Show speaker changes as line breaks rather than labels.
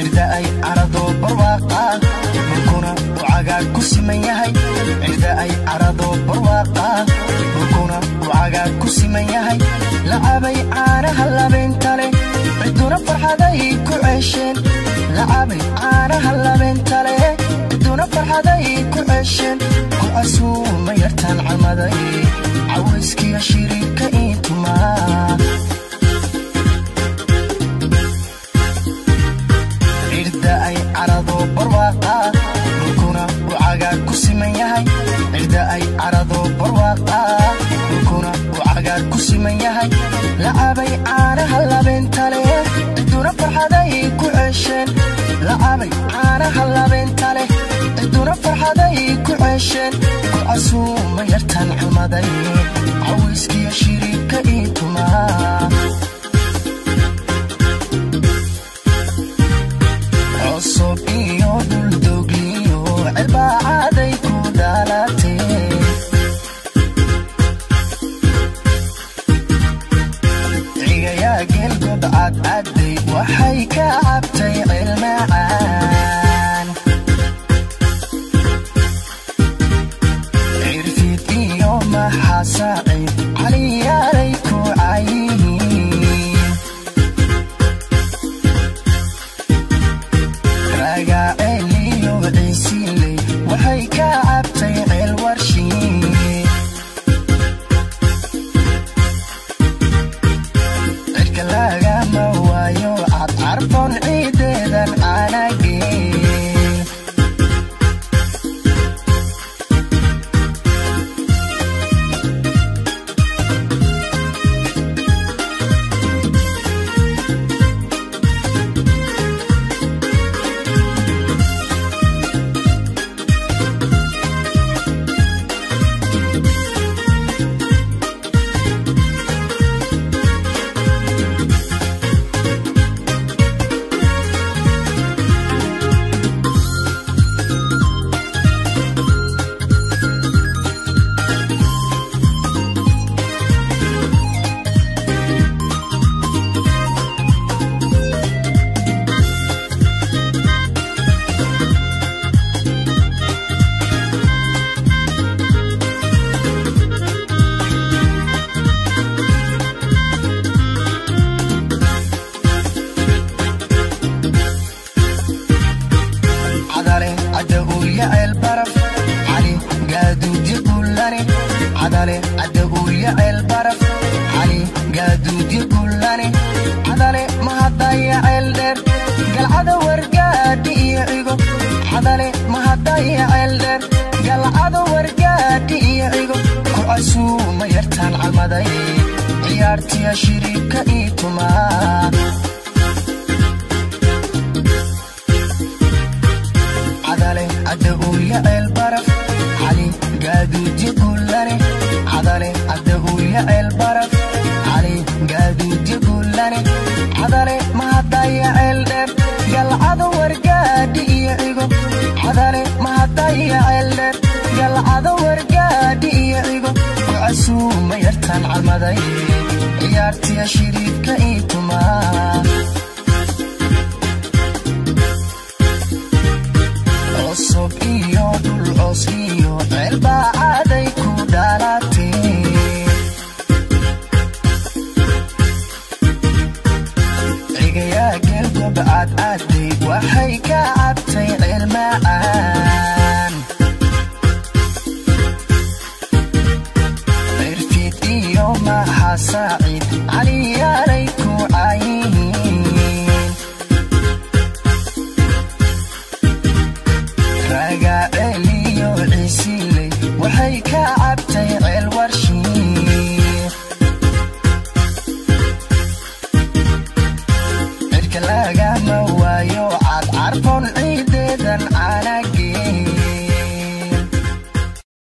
cirda ay carado barwaaqa dhulkuna uu cagaar ku siman yahay cirda ay carado barwaaqa dhulkuna uu cagaar ku siman yahay lacabay caanaha labeenta leh ciduna farxaday ku ceesheen lacabay caanaha labeenta leh ciduna farxaday ku ceesheen ku casuuma yartaan calmaday cawayskiya shiriibka iintumaa cirda ay carado barwaaqa dhulkuna uu cagaar ku siman yahay cirda ay carado barwaaqa dhulkuna uu cagaar ku siman yahay lacabay caanaha labeenta leh ciduna farxaday ku ceesheen lacabay caanaha labeenta leh ciduna farxaday ku ceesheen ku casuuma yartaan calmaday cawayskiya shiriibka iintumaa cusub iyo dhuldogliyo cirbaacaday ku dhalatee cigayaa geelgob cadcadday waxay ka cabtay cilmacaan cirfid iyo maxasaacid caliyaalay ku cayihiin ragaaceliyo ciisiley waxay ka cabtay ceel warshiin cirka lagama waayo cadcarfoon ciideedan caanageen cadale cadda uuya ceel baraf cali gaaduudyo gullane cadale cadda uuya ceel baraf cali gaaduudyo gullane cadale mahadaya ceel dheer galcada wargaadhi iyo cigo cadale mahadaya ceel dheer galcada wargaadhi iyo cigo ku casuuma yartaan calmaday ciyaartiya shiriibka ii tumaa cadale cadda uuya ceel baraf cali gaaduudyo gullane cadale cadda uuya ceel baraf cali gaaduudyo gullane cadale mahadaya ceel dheer galcado wargaadhi iyo cigo cadale mahadaya ceel dheer galcado wargaadhi iyo cigo ku casuuma yartaan calmaday ciyaartiya shiriibka ii tumaa cusub iyo dhul coos iyo ceelbaacaday ku dhalatee cigayaa geelgob cadcadday waxay ka cabtay cilmacaan cirfid iyo maxasaacid caliyaalay ku cayihiin ragaaceliyo ciisiley waxay ka